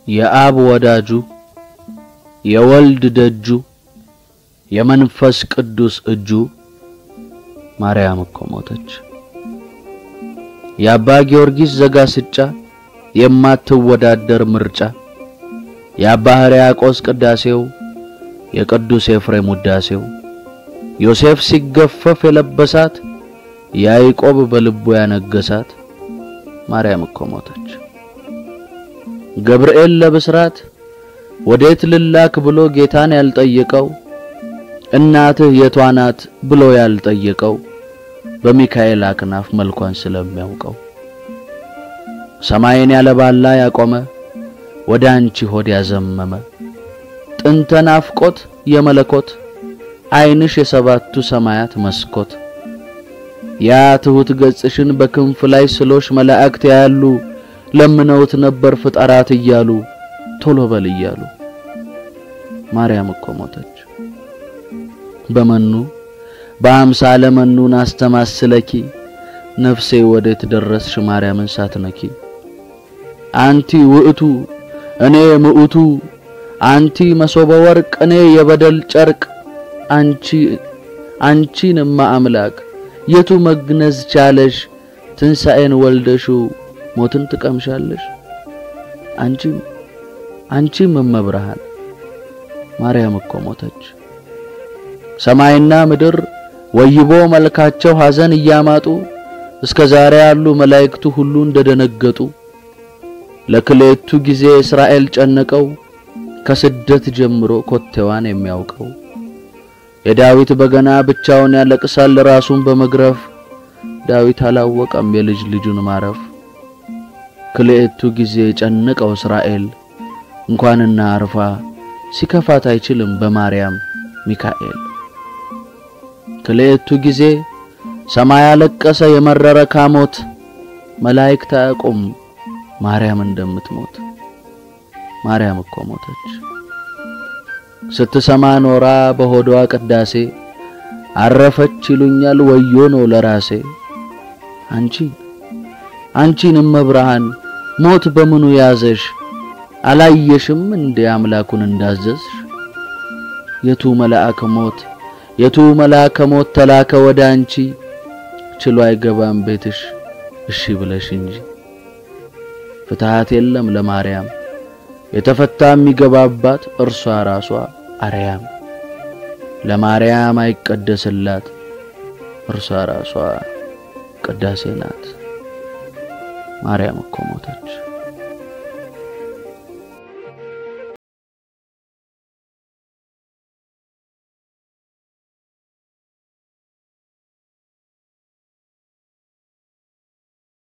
የአብ ወዳጁ የወልድ ደጁ የመንፈስ ቅዱስ እጁ ማርያም እኮ ሞተች። የአባ ጊዮርጊስ ዘጋስጫ የማትወዳደር ምርጫ የአባ ሕርያቆስ ቅዳሴው የቅዱስ ኤፍሬም ውዳሴው ዮሴፍ ሲገፈፍ የለበሳት ያዕቆብ በልቡ ያነገሳት ማርያም እኮ ሞተች። ገብርኤል ለብስራት ወዴት ልላክ ብሎ ጌታን ያልጠየቀው እናትህ የቷ ናት ብሎ ያልጠየቀው በሚካኤል አክናፍ መልኳን ስለሚያውቀው ሰማይን ያለባላ ያቆመ ወደ አንቺ ሆድ ያዘመመ ጥንተ ናፍቆት የመለኮት ዓይንሽ የሰባቱ ሰማያት መስኮት ያ ትሁት ገጽሽን በክንፍ ላይ ስሎሽ መላእክት ያሉ ለምነውት ነበር ፍጠራት እያሉ ቶሎ በል እያሉ ማርያም እኮ ሞተች። በመኑ በአምሳለ መኑን አስተማስለኪ ነፍሴ ወዴት ደረስሽ ማርያምን ሳትነኪ አንቲ ውእቱ እኔ ምኡቱ አንቲ መሶበ ወርቅ እኔ የበደል ጨርቅ አንቺ አንቺን እማ አምላክ የቱ መግነዝ ቻለሽ ትንሣኤን ወልደሽው ሞትን ትቀምሻለሽ አንቺም አንቺም እመብርሃን ማርያም እኮ ሞተች። ሰማይና ምድር ወይቦ መልካቸው ሐዘን እያማጡ እስከ ዛሬ ያሉ መላእክቱ ሁሉ እንደደነገጡ ለክሌቱ ጊዜ እስራኤል ጨነቀው ከስደት ጀምሮ ኮቴዋን የሚያውቀው የዳዊት በገና ብቻውን ያለቅሳል ራሱን በመግረፍ ዳዊት አላወቀም የልጅ ልጁን ማረፍ ክልኤቱ ጊዜ ጨነቀው እስራኤል እንኳንና አርፋ ሲከፋት አይችልም በማርያም ሚካኤል ክልኤቱ ጊዜ ሰማይ አለቀሰ የመረረ ካሞት መላእክት አያውቁም ማርያም እንደምትሞት ማርያም እኮ ሞተች። ስትሰማ ኖራ በሆዷ ቅዳሴ አረፈች ይሉኛል ወዮ ነው ለራሴ አንቺ አንቺን እመብርሃን ሞት በምኑ ያዘሽ አላየሽም እንደ አምላኩን እንዳዘዝሽ የቱ መልአከ ሞት የቱ መልአከ ሞት ተላከ ወደ አንቺ ችሎ አይገባም ቤትሽ እሺ ብለሽ እንጂ ፍትሃት የለም ለማርያም የተፈታ የሚገባባት እርሷ ራሷ አርያም ለማርያም አይቀደስላት እርሷ ራሷ ቅዳሴ ናት። ማርያም እኮ ሞተች።